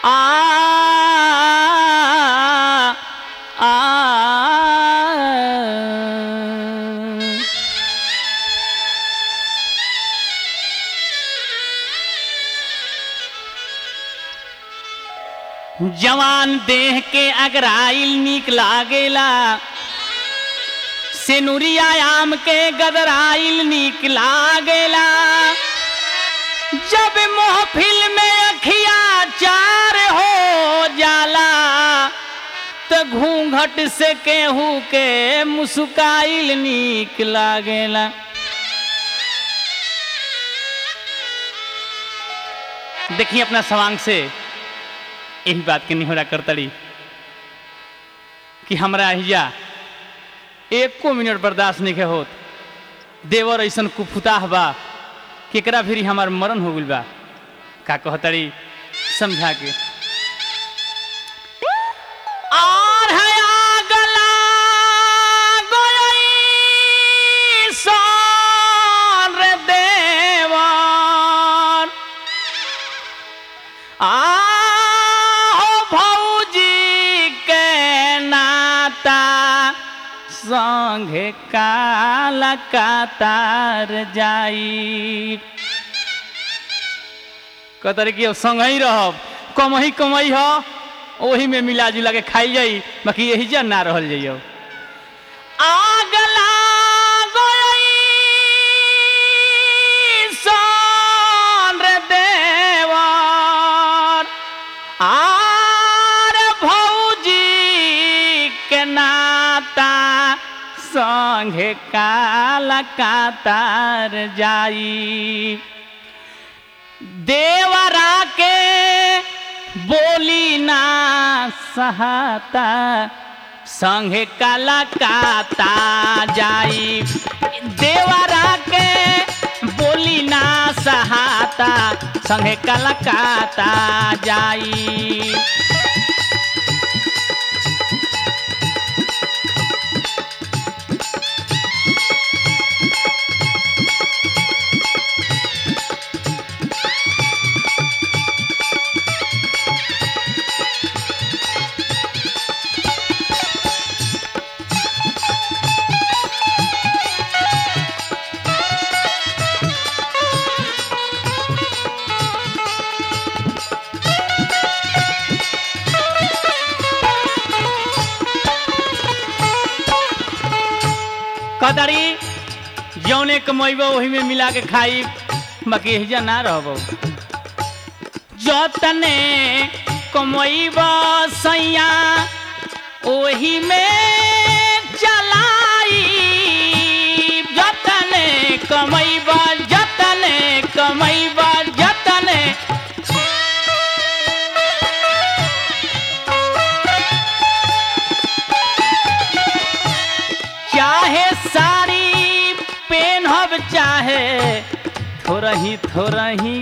आ आ जवान देह के अगराइल निक लागेला सेनुरिया आम के गदराइल निक लागेला जब महफिल में अखिया चार हो जाला तो घूंघट से केहू के मुस्काइल निक लागेला देखिए अपना सवांग से यही बात के निहोरा करतड़ी कि हमरा हिया एको मिनट बर्दाश्त नहीं होत देवर ऐसन कुफुताह बा केकरा फिर हमार मरण हो गइल बा का कहतड़ी समझा के और है आगला गोई सोन रे देवर आहो भौजी के नाता संगे काला कातार जाई कतर की संग ही रहब कमही कमई हो ओही में मिला जुला के खाई जाई बाकी यही जा ना रहल जाइयो आगला गोई सोन रे देवर आर भौजी के नाता संगे काला कातार जाई देवरा के बोली ना सहाता संगे काला काता जाई देवरा के बोली ना सहाता संगे काला काता जाई कदरी जौने कमैबो वही में मिला के खाई बाकी एहिजा ना रहबो जतने कमैब सैया ओही में चलाई जतने कमैब जतने कमैब जतने चाहे साड़ी पेनहब चाहे थोड़ा ही थोड़ा ही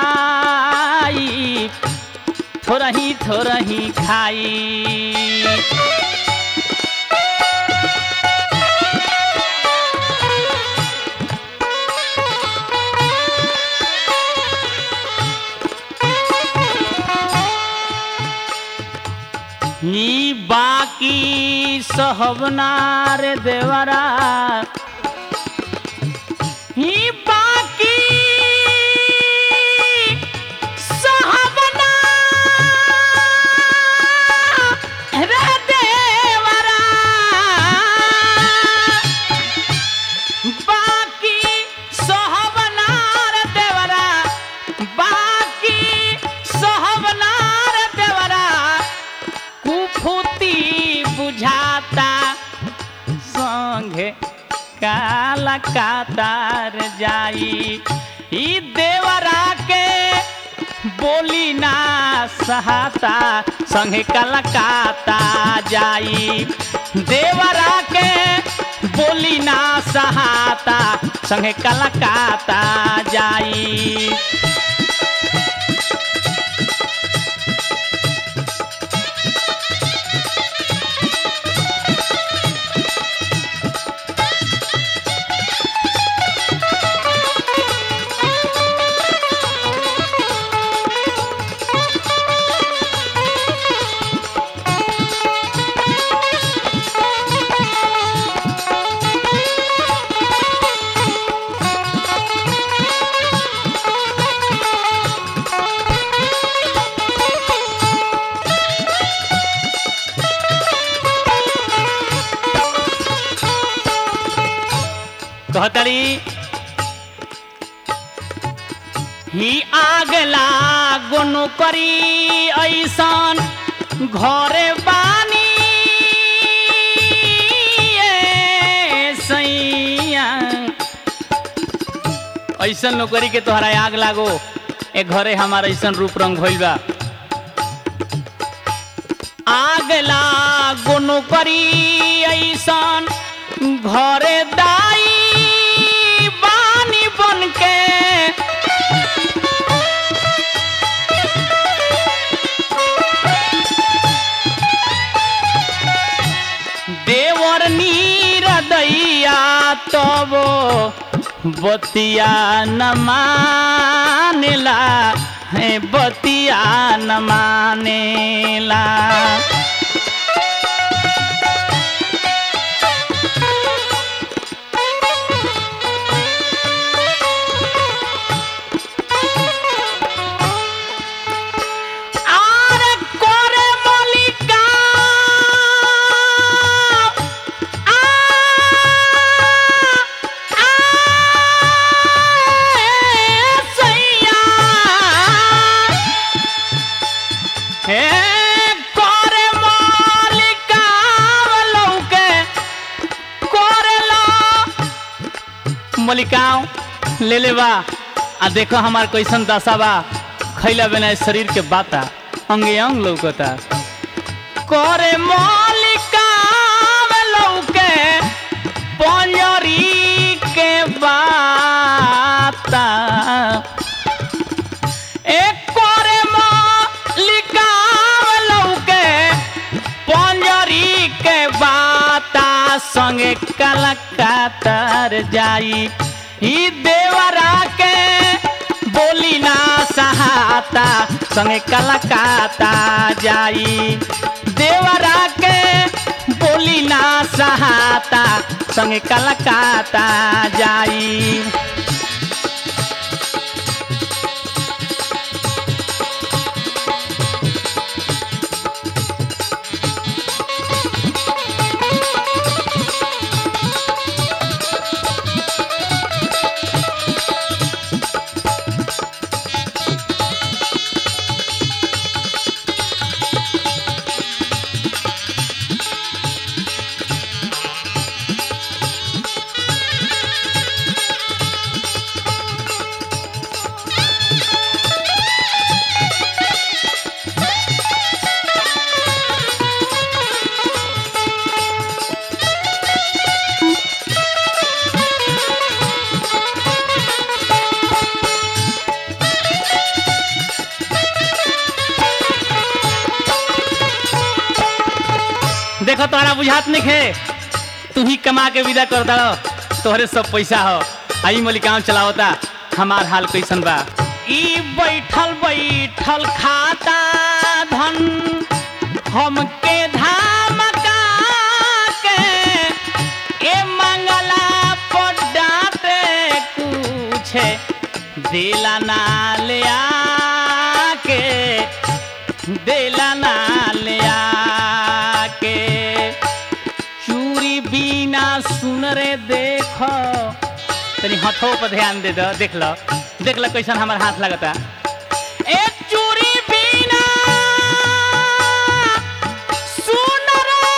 खाई थोड़ा ही थोड़ा ही खाई ही बाकी सहबनार देवरा ही बाकी सहबना रे देवरा बाकी सहबनार देवरा बाकी सहबनार देवरा कुफुती बुझाता संगे काला कातार जाई ई देवरा के बोली ना सहाता संगे काला काता जाई देवरा के बोली ना सहाता संगे काला काता जाई कहतड़ी ही आग लागो नौकरी ऐसन घरे बानी ए सैया ऐसन नौकरी के तोहरा आग लागो ए घरे हमार ऐसन रूप रंग भइल बा आग लागो नौकरी ऐसन घरे दाई बानी बन के देवर नीर दैया तब बतिया न मानेला है बतिया न मानेला আরে করে মলিকা আ আ সইয়া হে করে মলিকা লৌকে করেলা मलिकाओं ले ले बा आ देखो हमार कैसन दशा बा खैला बिना शरीर के बाता अंगे अंग लौकता करे मलिकाओं लौके पंजरी के बाता एक करे मलिकाओं लौके पंजरी के बाता संगे कलकत्तर जाई ई देवरा के बोली ना सहाता संगे कलकत्ता जाई देवरा के बोली ना सहाता संगे कलकत्ता जाई देखो तोहरा बुझात नहीं खे तू ही कमा के विदा कर दो तोहरे सब पैसा हो आई मलिकाम चलावता हमार हाल कैसन बा ई बैठल बैठल खाता धन हमके धमका के ए मंगला पर डांटे कुछ दिला ना ले आके दिला ना ले आके चूरी बिना सुन रे देखो तनी हथों पर ध्यान दे दो देख लो देख लो कैसन हमार हाथ लगता एक चूरी बिना सुन रे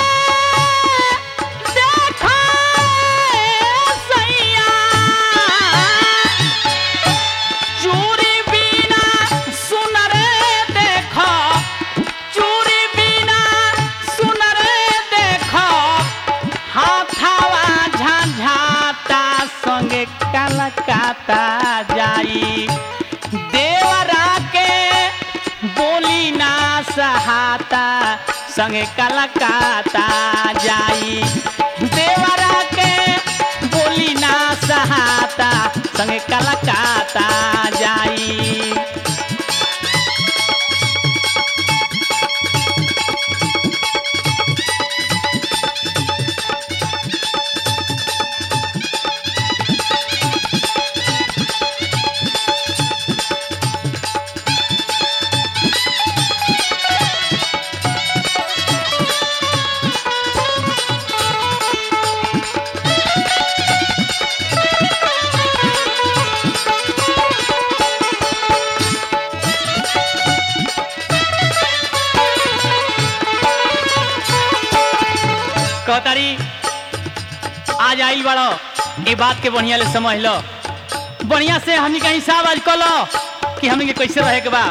देखो सैया चूरी बिना सुन रे देखो चूरी बिना सुन रे देखो हाथावा झाझाता संगे कलकाता जाई देवरा के बोली ना सहाता संगे कलकाता जाई देवरा के बोली ना सहाता संगे कलकाता जाई कहतारी आज आइल बड़ो ये बात के बढ़िया ले समझ लो बढ़िया से हमनी का हिसाब आज कलो कि हमनी के कैसे रहे के बा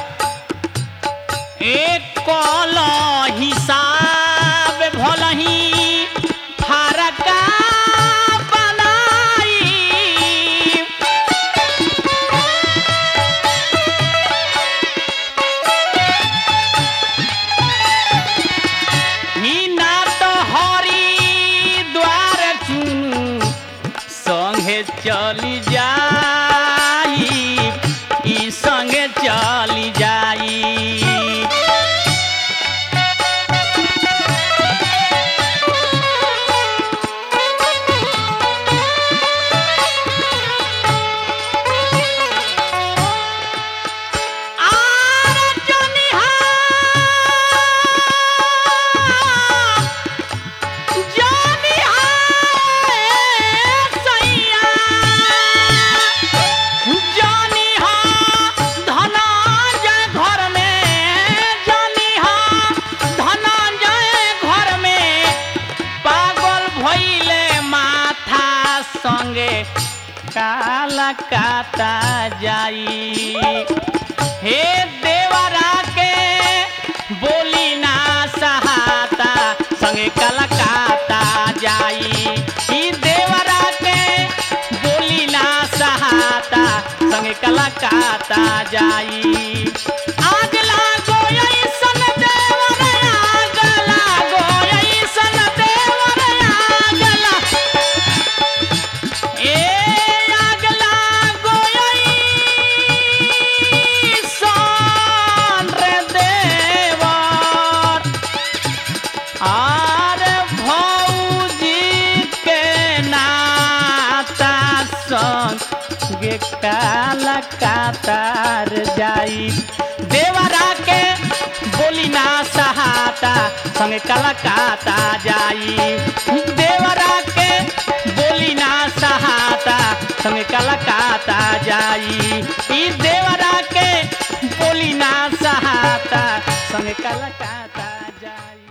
एक कलो हिसाब भलही फरका बनाई ही ना तो हरी द्वार चुनु संगे चली जाई ई संगे चली जाई आर जनिहा जनिहा सैया जनिहा धनंजय घर में जनिहा धनंजय घर में पागल भइले माथा संगे काला काता जाई हे देवरा के बोली ना सहाता संगे कलकाता जाई ई देवरा के बोली ना सहाता संगे कलकाता जाई आग लागो ऐसन देवर आग लागो ऐसन देवर आग लागो ए आग लागो ऐसन रे देवर आर भौजी के नाता संगे काला कातार जाई देवरा के बोली ना सहाता संगे काला काता जाई देवरा के बोली ना सहाता संगे काला काता जाई ई देवरा के बोली ना सहाता संगे काला काता जाई